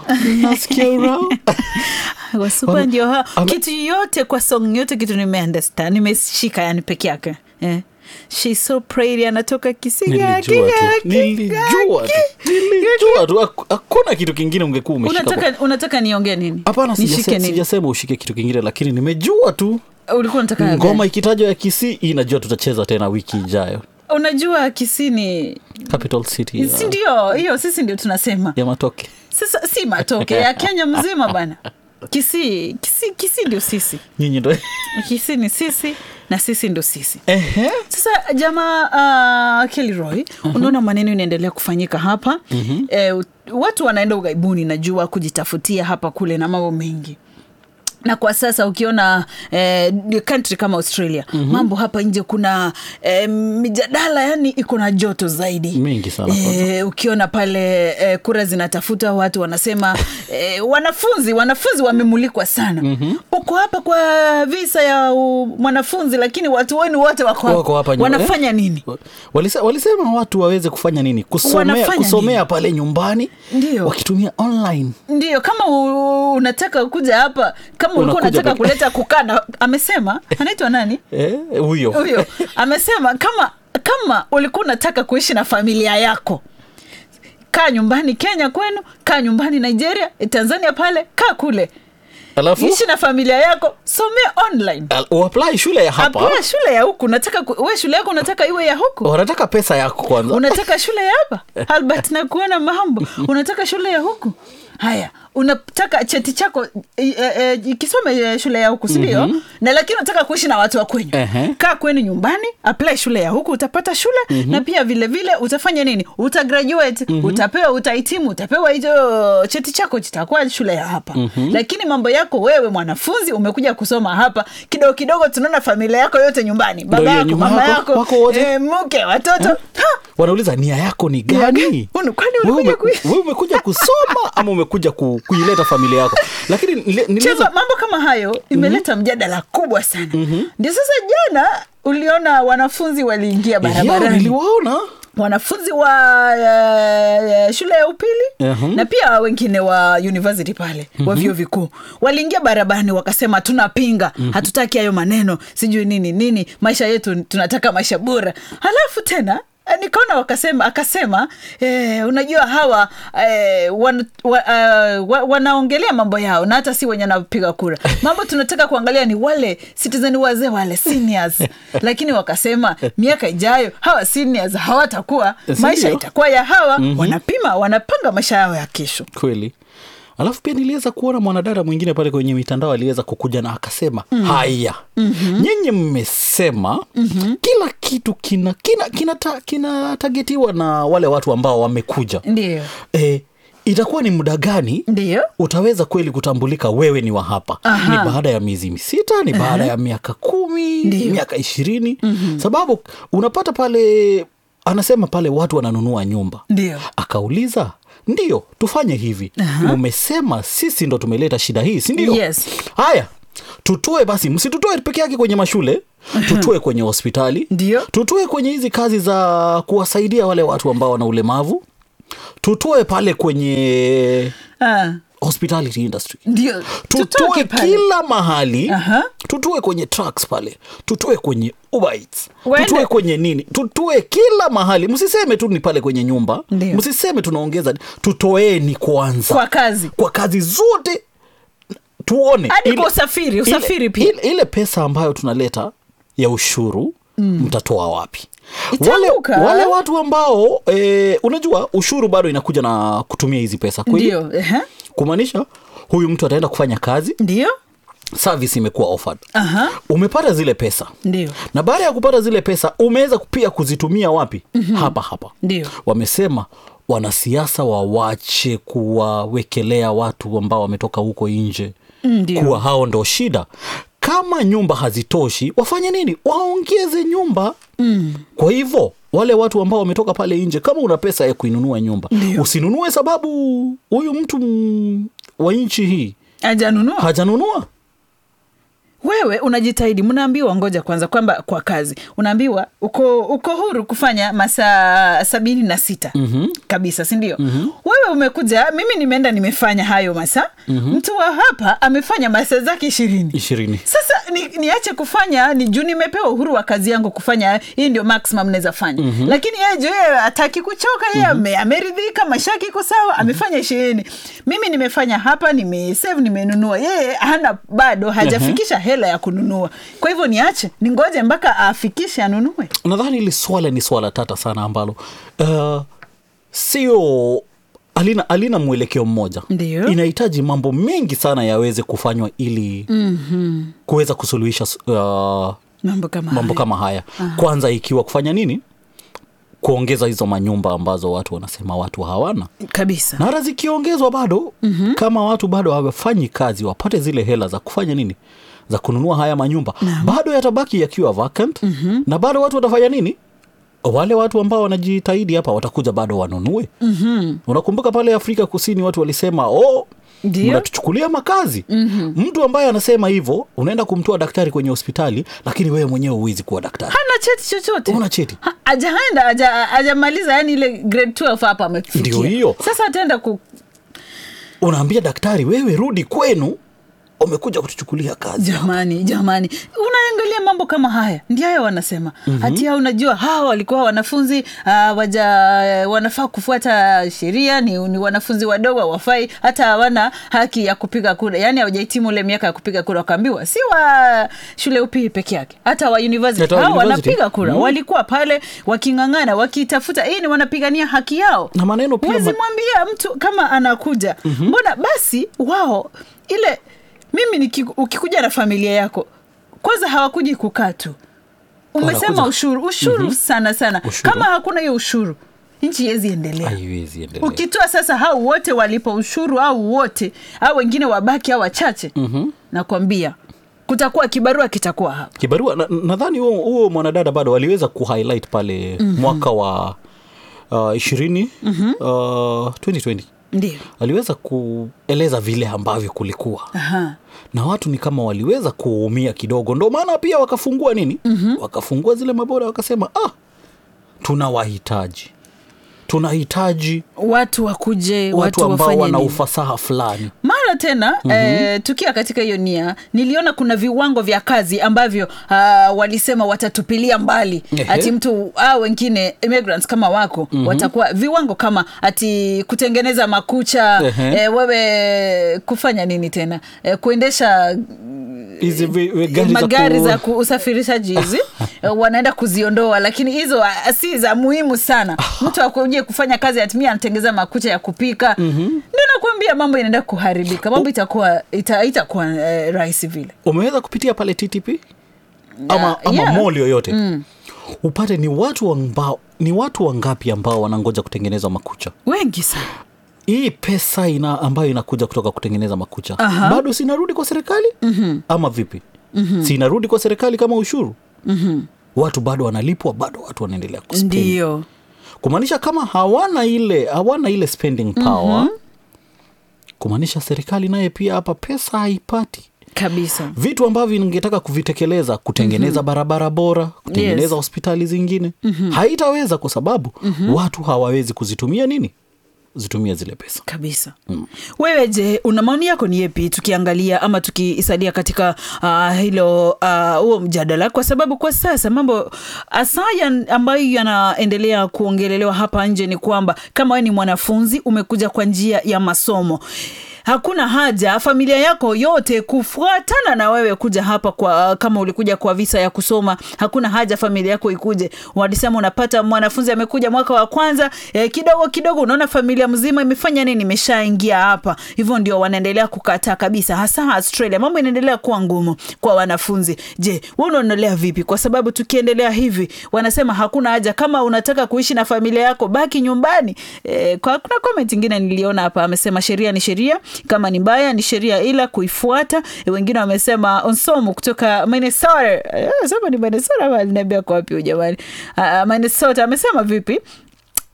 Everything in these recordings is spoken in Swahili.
nasikia urao wasupa Wame- ndio hao. ame- kitu yote kwa song yote kitu nimeunderstand nimeshika yani peke yake eh. She's so pretty anatoka kisiga nilijua tu nilijua tu nilijua tu Hak- hakuna kitu kingine ungekuwa umeshika kwa- unataka, unataka niongee nini hapana nishike sijase- nini sijasema ushike kitu kingine lakini nimejua tu ulikuwa unataka ngoma ikitajwa ya kisii hii najua tutacheza tena wiki ijayo unajua kisini capital city ya, si ndio hiyo sisi ndio tunasema ya matoke sasa si matoke ya kenya mzima bana kisii kisii kisii ndio sisi nyinyi ndo kisii ni sisi na sisi ndio sisi Ehe. sasa jamaa uh, Kelroy uh-huh. unaona maneno inaendelea kufanyika hapa uh-huh. eh, watu wanaenda ughaibuni najua kujitafutia hapa kule na mambo mengi na kwa sasa ukiona eh, country kama australia mm-hmm. mambo hapa nje kuna eh, mijadala yani iko na joto zaidi Mingi sana kwanza. eh, ukiona pale eh, kura zinatafuta watu wanasema eh, wanafunzi wanafunzi wamemulikwa sana mm-hmm. uko hapa kwa visa ya u, mwanafunzi lakini watu wenu wote wako Wako hapa nyuma- wanafanya eh? nini Walise, walisema watu waweze kufanya nini kusomea, Wanafanya kusomea nini? pale nyumbani Ndio. wakitumia online ndio kama u, unataka kuja hapa kama ulikuwa Unakuja unataka peke- kuleta kukana amesema anaitwa nani Eh, huyo huyo amesema kama kama ulikuwa unataka kuishi na familia yako kaa nyumbani kenya kwenu kaa nyumbani nigeria tanzania pale kaa kule alafu ishi na familia yako somea online al- uapply shule ya hapa Hapana shule ya huku nataka ku- we shule yako unataka iwe ya huku wanataka pesa yako kwanza unataka shule ya hapa albert na kuona mambo unataka shule ya huku haya unataka cheti chako e, e, e, kisome e, shule ya huku sindio mm-hmm. na lakini unataka kuishi na watu wa kwenyu Ehe. kaa kwenu nyumbani apply shule ya huku utapata shule mm-hmm. na pia vile vile utafanya nini utagraduate mm-hmm. utapewa utahitimu utapewa hicho cheti chako chitakuwa shule ya hapa mm-hmm. lakini mambo yako wewe mwanafunzi umekuja kusoma hapa kidogo kidogo tunaona familia yako yote nyumbani baba hiyo yako nyuma mama yako, yako wako wote. eh, mke watoto ha! wanauliza nia yako ni Nia gani gani? Unu- kwani Wewe ulikuja ume- kui- wewe umekuja kusoma ama umekuja ku, kuileta familia yako lakini nile- Chema, niliweza mambo kama hayo imeleta mm-hmm. mjadala kubwa sana mm-hmm. ndio sasa jana uliona wanafunzi waliingia Ya, barabarani niliwaona wanafunzi wa uh, shule ya upili Mhm. na pia wengine wa university pale wa vyuo vikuu waliingia barabarani wakasema tunapinga hatutaki hayo maneno sijui nini nini maisha yetu tunataka maisha bora halafu tena eh, nikaona wakasema akasema eh, unajua hawa eh, wan, wa, uh, wa, wanaongelea mambo yao na hata si wenye napiga kura mambo tunataka kuangalia ni wale citizen wazee wale seniors lakini wakasema miaka ijayo hawa seniors hawatakuwa Si maisha ndio? itakuwa ya hawa mm-hmm. wanapima wanapanga maisha yao ya kesho kweli alafu pia niliweza kuona mwanadada mwingine pale kwenye mitandao aliweza kukuja na akasema mm. haya mm-hmm. nyinyi mmesema mm-hmm. kila kitu kina kina kinatagetiwa kina kinatagetiwa na wale watu ambao wamekuja ndio e, itakuwa ni muda gani ndio utaweza kweli kutambulika wewe ni wa hapa Aha. ni baada ya miezi sita ni baada ya miaka kumi Ndio. miaka ishirini mm-hmm. sababu unapata pale anasema pale watu wananunua nyumba ndio akauliza ndio tufanye hivi Aha. umesema sisi ndo tumeleta shida hii si ndio Yes. haya tutoe basi msitutoe peke yake kwenye mashule tutoe kwenye hospitali Ndio. tutoe kwenye hizi kazi za kuwasaidia wale watu ambao wana ulemavu tutoe pale kwenye ah, hospitality industry ndio tutoe Tutoke pale. kila mahali Aha. tutoe kwenye trucks pale tutoe kwenye Uber Eats, Wende. tutoe kwenye nini tutoe kila mahali msiseme tu ni pale kwenye nyumba Ndio. msiseme tunaongeza tutoeni kwanza kwa kazi kwa kazi zote tuone hadi ile- kwa usafiri usafiri ile, pia ile, ile pesa ambayo tunaleta ya ushuru mm. mtatoa wapi wale, Itaanguka. wale watu ambao e, unajua ushuru bado inakuja na kutumia hizi pesa kweli ndio ehe. kumaanisha huyu mtu ataenda kufanya kazi ndio service imekuwa offered Aha. umepata zile pesa ndio na baada ya kupata zile pesa umeweza pia kuzitumia wapi mm-hmm. hapa hapa Ndio. wamesema wanasiasa wawache kuwawekelea watu ambao wametoka huko nje Ndio. kuwa hao ndo shida kama nyumba hazitoshi wafanye nini waongeze nyumba mm. kwa hivyo wale watu ambao wametoka pale nje kama una pesa ya kuinunua nyumba Ndio. usinunue sababu huyu mtu mm, wa nchi hii ajanunua hajanunua wewe unajitahidi mnaambiwa ngoja kwanza kwamba kwa kazi unaambiwa uko uko huru kufanya masaa sabini na sita mm-hmm. kabisa sindio mm-hmm. wewe umekuja mimi nimeenda nimefanya hayo masaa mm-hmm. mtu wa hapa amefanya masaa zake ishirini ishirini sasa ni, niache kufanya ni juu nimepewa uhuru wa kazi yangu kufanya hii ndio maximum naweza fanya mm-hmm. lakini yeye juu yeye hataki kuchoka yeye mm-hmm. ameridhika mashaki iko sawa mm-hmm. amefanya ishirini mimi nimefanya hapa nimesave nimenunua yeye hana bado hajafikisha hela ya kununua kwa hivyo niache ningoje mpaka afikishe anunue nadhani hili swala ni swala tata sana ambalo uh, sio alina, alina mwelekeo mmoja Ndio. inahitaji mambo mengi sana yaweze kufanywa ili mm-hmm. kuweza kusuluhisha uh, mambo kama mambo hayo. kama haya kwanza ikiwa kufanya nini kuongeza hizo manyumba ambazo watu wanasema watu hawana kabisa na hata zikiongezwa bado mm-hmm. kama watu bado hawafanyi kazi wapate zile hela za kufanya nini za kununua haya manyumba bado yatabaki yakiwa vacant mm-hmm. na bado watu watafanya nini wale watu ambao wanajitahidi hapa watakuja bado wanunue mm-hmm. unakumbuka pale afrika kusini watu walisema oh, Ndio. mnatuchukulia makazi mm-hmm. mtu ambaye anasema hivyo unaenda kumtoa daktari kwenye hospitali lakini wewe mwenyewe huwezi kuwa daktari hana cheti chochote una cheti Ha- ajaenda haja- hajamaliza yani ile grade 12 hapa amefikia Ndio hiyo. sasa ataenda ku unaambia daktari wewe rudi kwenu umekuja kutuchukulia kazi jamani jamani unaangalia mambo kama haya ndio hayo wanasema mm-hmm. hatia unajua hawa walikuwa wanafunzi uh, waja wanafaa kufuata sheria ni, ni wanafunzi wadogo hawafai hata hawana haki ya kupiga kura yaani hawajahitimu ule miaka ya kupiga kura wakaambiwa si wa shule upii peke yake hata wa university Hata wa hao university. wanapiga kura Mm. walikuwa pale waking'ang'ana wakitafuta hii ni wanapigania haki yao na maneno pia huwezi ma- mwambia mtu kama anakuja mm-hmm. mbona basi wao ile mimi niki, ukikuja na familia yako kwanza hawakuji kukaa tu umesema Wanakuja. ushuru ushuru mm-hmm. sana sana Ushuru. kama hakuna hiyo ushuru nchi yezi endelea haiwezi endelea ukitoa sasa hao wote walipa ushuru au wote au wengine wabaki au wachache mm-hmm. nakwambia kutakuwa kibarua kitakuwa hapa kibarua na- nadhani huo huo mwanadada bado aliweza kuhighlight pale mm-hmm. mwaka wa uh, ishirini mm-hmm. uh, 2020 ndio aliweza kueleza vile ambavyo kulikuwa Aha. na watu ni kama waliweza kuumia kidogo ndo maana pia wakafungua nini mm-hmm. wakafungua zile maboda wakasema ah tunawahitaji tunahitaji watu wakuje watu, watu, ambao wafanye wana nini? ufasaha fulani mara tena mm-hmm. eh, tukiwa katika hiyo nia niliona kuna viwango vya kazi ambavyo uh, walisema watatupilia mbali Ehe. ati mtu au wengine immigrants kama wako mm-hmm. watakuwa viwango kama ati kutengeneza makucha Ehe. eh, wewe kufanya nini tena eh, kuendesha hizi vi- vi- gari za magari ku- za ku- usafirishaji hizi eh, wanaenda kuziondoa lakini hizo ah, si za muhimu sana mtu akuje kufanya kazi atimia anatengeza makucha ya kupika mm-hmm. ndio nakuambia mambo inaenda kuharibika mambo itakuwa ita, itakuwa eh, rahisi vile umeweza kupitia pale ttp ama, ama yeah. mall yoyote mm. upate ni watu ambao ni watu wangapi ambao wanangoja kutengeneza makucha wengi sana hii pesa ina ambayo inakuja kutoka kutengeneza makucha Aha. bado sinarudi kwa serikali mm-hmm. ama vipi mm-hmm. sinarudi kwa serikali kama ushuru mm-hmm. watu bado wanalipwa bado watu wanaendelea kuspend ndio kumaanisha kama hawana ile hawana ile spending power mm-hmm. kumaanisha serikali naye pia hapa pesa haipati kabisa vitu ambavyo ningetaka kuvitekeleza kutengeneza mm-hmm. barabara bora kutengeneza Yes. hospitali zingine mm-hmm. haitaweza kwa sababu mm-hmm. watu hawawezi kuzitumia nini zitumia zile pesa kabisa mm. wewe je una maoni yako ni yepi tukiangalia ama tukiisalia katika uh, hilo ah, huo uh, mjadala kwa sababu kwa sasa mambo asaya ambayo yanaendelea kuongelelewa hapa nje ni kwamba kama wewe ni mwanafunzi umekuja kwa njia ya masomo hakuna haja familia yako yote kufuatana na wewe kuja hapa kwa kama ulikuja kwa visa ya kusoma hakuna haja familia yako ikuje walisema unapata mwanafunzi amekuja mwaka wa kwanza eh, kidogo kidogo unaona familia mzima imefanya nini imeshaingia hapa hivyo ndio wanaendelea kukataa kabisa hasa australia mambo inaendelea kuwa ngumu kwa wanafunzi je we unaonelea vipi kwa sababu tukiendelea hivi wanasema hakuna haja kama unataka kuishi na familia yako baki nyumbani eh, kwa kuna comment ingine niliona hapa amesema sheria ni sheria kama ni mbaya ni sheria ila kuifuata Eh, wengine wamesema onsomu kutoka minnesota Eh, sema ni minnesota ama aliniambia kwa wapi huyu jamani Ah, minnesota amesema vipi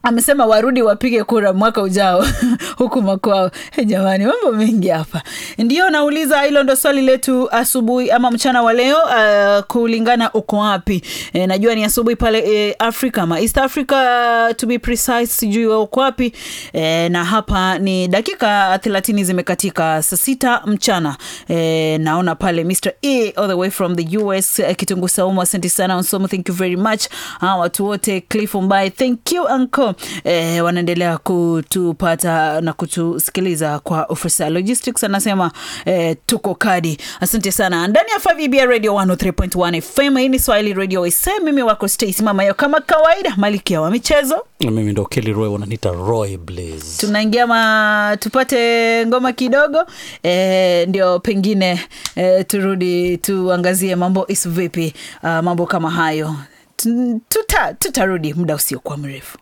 amesema warudi wapige kura mwaka ujao huku makwao. Hey, jamani, mambo mengi hapa. Ndio nauliza, hilo ndo swali letu asubuhi ama mchana wa leo. Uh, kulingana uko wapi? E, najua ni asubuhi pale e, Afrika ama East Africa to be precise, sijui wewe uko wapi e, na hapa ni dakika thelathini zimekatika saa sita mchana e, naona pale Mr. E all the way from the US eh, Kitungu Saumu, asante sana Onsomo, thank you very much. Hawa watu wote Cliff Mbai, thank you uncle eh, wanaendelea kutupata na kutusikiliza kwa ofisa logistics anasema eh, tuko kadi asante sana ndani ya Favibia radio 103.1 fm hii ni swahili radio ise mimi wako Stacy mama yao kama kawaida malikia wa michezo mimi ndo Kelly Roy wananiita Roy Blaze tunaingia ma tupate ngoma kidogo e, ndio pengine e, turudi tuangazie mambo is vipi uh, mambo kama hayo Tu- tuta tutarudi muda usiokuwa mrefu